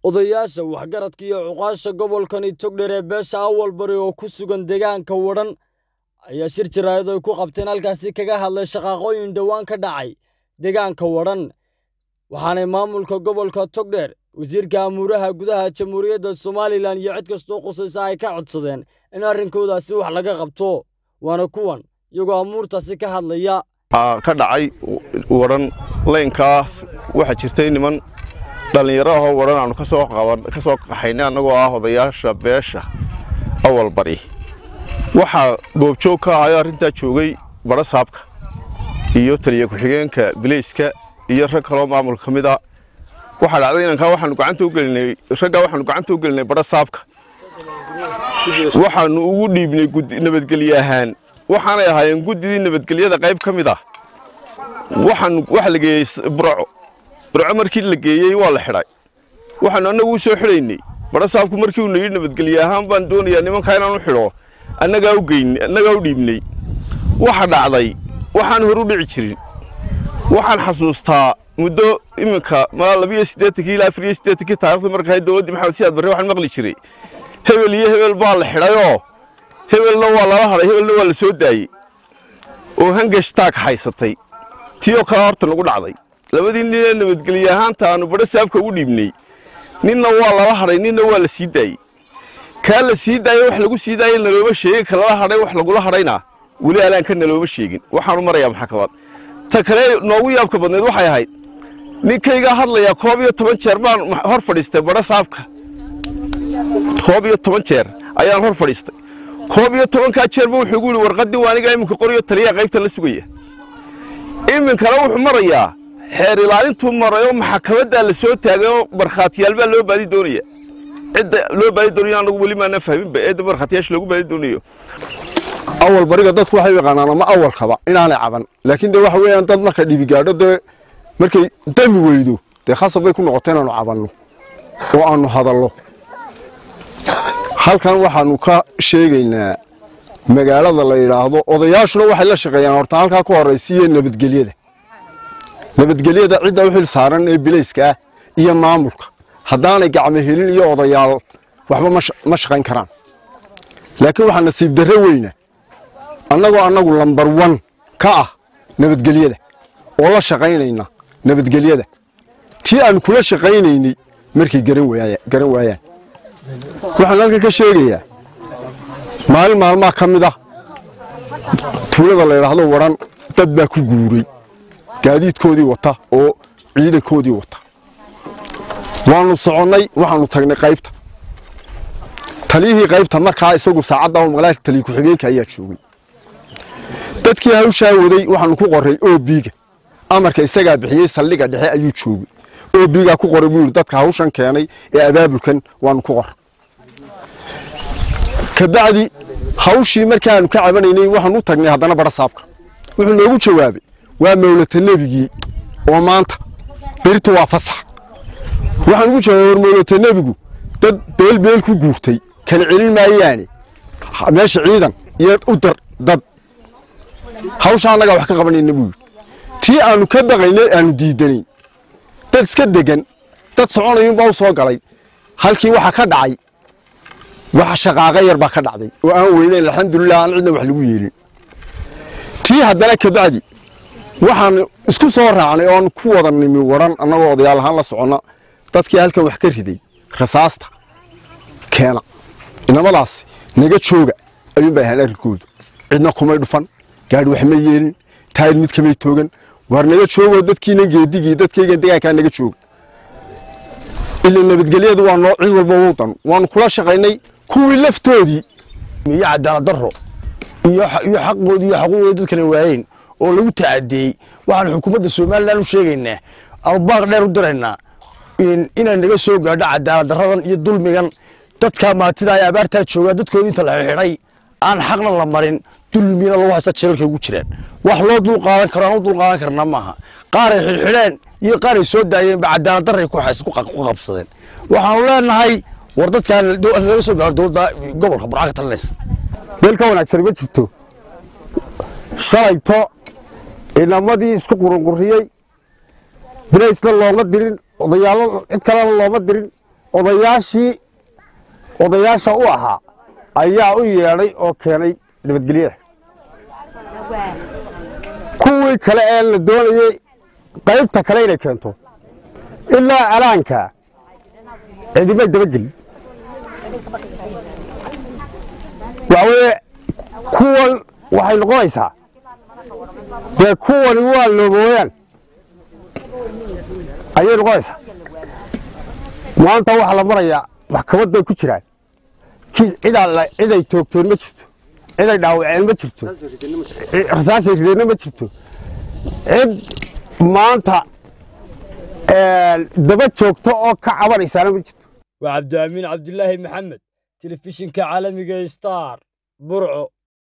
odayaasha waxgaradka iyo cuqaasha gobolkani togdher ee beesha awal bari oo ku sugan deegaanka wadhan ayaa shir jaraa'id ay ku qabteen halkaasi kaga hadlay shaqaaqooyin dhowaan ka dhacay deegaanka wadhan waxaanay maamulka gobolka togdheer wasiirka amuuraha gudaha jamhuuriyadda somalilan iyo cid kastoo qusaysa ay ka codsadeen in arrinkoodaasi wax laga qabto waana kuwan iyagoo amuurtaasi ka hadlaya ka dhacay wadhan leynkaas waxaa jirtay niman dhallinyaro ahoo wadhan aanu ka soo qaxaynay annagoo ah odayaasha beesha awal bari waxaa goobjoog ka ahayoo arrintaa joogay badho saabka iyo taliya ku-xigeenka bileyska iyo rag kaloo maamulka ka mid a waxaa dhacday inankaa waxaanu gacanta u gelinay raggaa waxaanu gacanta u gelinay badho saabka waxaanu ugu dhiibnay nabadgelye ahaan waxaanay ahaayeen guddidii nabadgelyada qayb ka mid ah waxaan waxa la geeyey burco burco markii la geeyey waa la xidhay waxaanu annagu u soo xidhaynay badho saabku markii uu nayidhi nabadgelye ahaan baan doonayaa nimankaa inaan u xidho annagaa u geyn annagaa u dhiibnay waxa dhacday waxaan hor u dhici jirin waxaan xasuustaa muddo iminka malaa labiyo siddeetankii ilaa afar iyo siddeetankii taarikhda markaa dowladdii maxamed siyaad barre waxaan maqli jiray hebel iyo hebel baa la xidhayoo hebelna waa lala hadhay hebelna waa la soo daayey oo hangashtaag haysatay tii oo kale horta nagu dhacday labadii nin ee nabadgelye ahaanta aanu badho saabka ugu dhiibnay ninna waa lala hadhay ninna waa la sii daayey kaa la sii daayey wax lagu sii daayey nalooma sheegin ka lala hadhay wax lagula hadhayna weli alaanka nalooma sheegin waxaanu marayaa maxkamad ta kale noogu yaabka badneed waxay ahayd ninkaygaa hadlayaa koob iyo toban jeer baan hor fadhiistay badho saabka koob iyo toban jeer ayaan hor fadhiistay koob iyo tobankaa jeerba wuxuu igu yidhi warqaddii waa anigaa iminka qoriyo taliyaa qaybtan la sugaya iminkana wuxuu marayaa xeer ilaalintuu marayoo maxakamaddaa la soo taagayoo markhaatiyaal baa loo baadi doonaya cidda loo baadi doonayo anagu weli maana fahminba eedda markhaatiyaasha loogu baadi doonayo awal bariga dadku waxay u yaqaanaan ama awalkaba inaanay caban laakiin dee waxa weeyaan dad marka dhibi gaadho dee markay dami weydo dee khasab bay ku noqota inaanu cabanno oo aanu hadallo halkan waxaanu ka sheegaynaa magaalada la yidhaahdo odayaashuna waxay la shaqeeyaan horta halkaa ku horraysiiye nabadgelyada nabadgelyada cidda u xil saaran ee bilayska ah iyo maamulka haddaanay gacmo helin iyo odayaal waxba ma shaqayn karaan laakiin waxaa nasiib darre weyna annagoo annagu lambar wan ka ah nabadgelyada oo la shaqaynayna nabadgelyada tii aan kula shaqaynaynay markay garan waayaan waxaan halkan ka sheegayaa maalin maalmaa ka mid ah tuulada la yidhaahdo wadhan dad baa ku guuray gaadiidkoodii wata oo ciidankoodii wata waannu soconnay waxaannu tagnay qaybta taliyihii qaybta markaa isagu saacadda magaalka taliya ku-xigeenka ayaa joogay dadkii hawshaa waday waxaannu ku qorray obiga amarka isagaa bixiyey saldhiga dhexe ayuu joogay obigaa ku qoray buu yidhi dadka hawshan keenay ee abaabulkan waannu ku qor kabacdi hawshii markaannu ka cabanaynay waxaan u tagnay haddana badho saabka wuxuu noogu jawaabay waa mawlata nebigii oo maanta beritu waa fasax waxaan ugu jawaabay war mawlata nebigu dad beelbeel ku guurtay kala celin maayaane meesha ciidan iyo u dar dad hawsha annagaa wax ka qabanayna buu yidhi tii aannu ka baqaynay aannu diidanayn dad iska degan dad soconayunbaa u soo galay halkii waxaa ka dhacay wax shaqaaqa yar baa ka dhacday oo aan weynayn alxamdulilah aan cidna wax lagu yeelin tii haddana kabacdi waxaan isku soo raacnay oo aan ku wada nimi wadhan annagoo odayaal ahaan la soconna dadkii halkan wax ka riday rasaasta keena inamadaas naga jooga ayuun bay ahaan arrinkoodu cidna kumay dhufan gaadhi wax ma yeelin taayir mid kamay toogan waar naga joogoo dadkiina geedigii dadkaygan degaankaa naga jooga ila nabadgelyadu waa noo cid walba wowdan waanu kula shaqaynay kuwii laftoodii iyo cadaalad darro iyo xaqoodii iyo xaquuqoodii dadkana waayeen oo lagu tacadeeyey waxaan xukuumadda somalilan u sheegaynaa ama baaq dheer u diraynaa inay naga soo gaadho cadaalad darradan iyo dulmigan dadkaa maatida ay abaartaa joogaa dadkoodii inta la xidhay aan xaqna la marin dulmina lagu haysta jeelalka ugu jiraan wax loo dul qaadan karo aan u dul qaadan karna maaha qaaray xidhxidheen iyo qaaray soo daayeenba cadaalad darray ku qabsadeen waxaanu leenahay war dadkaan laga soo gaaro dowladda gobolka burca ka talinaysa meel ka wanaagsan ma jirto shalayto inamadii isku qurunquriyey bilaysna looma dirin odayaallo cid kalena looma dirin odayaashii odayaasha u ahaa ayaa u yeedhay oo keenay nabadgelyada kuwii kale ee la doonayey qaybta kale inay keento ilaa alaanka cidimay dabagelin waxaweye kuwan waxay noqonaysaa dee kuwani waa loobooyaan ayay noqonaysaa maanta waxaa la marayaa maxkamad bay ku jiraan ciday toogtoon ma jirto ciday dhaawaceen ma jirto rasaasay rideenna ma jirto cid maanta daba joogto oo ka cabanaysaana ma jirto waa cabdiamiin cabdilaahi maxamed telefishinka caalamiga star burco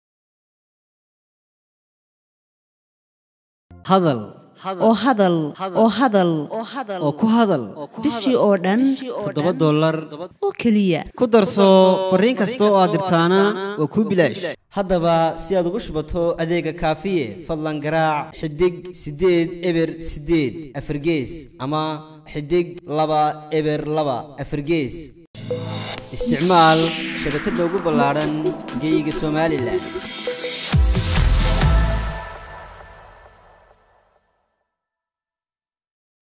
hadal oo hadal oo hadal oo ku hadal bishii oo dhan toddoba dollar oo keliya ku darso fariin kasta oo aad dirtaana waa kuu bilaash haddaba si aad ugu shubato adeega kaafiye fadlan garaac xidig siddeed eber siddeed afargees ama xidig laba eber laba afargees isticmaal shabakadda ugu ballaadhan geyga somalilan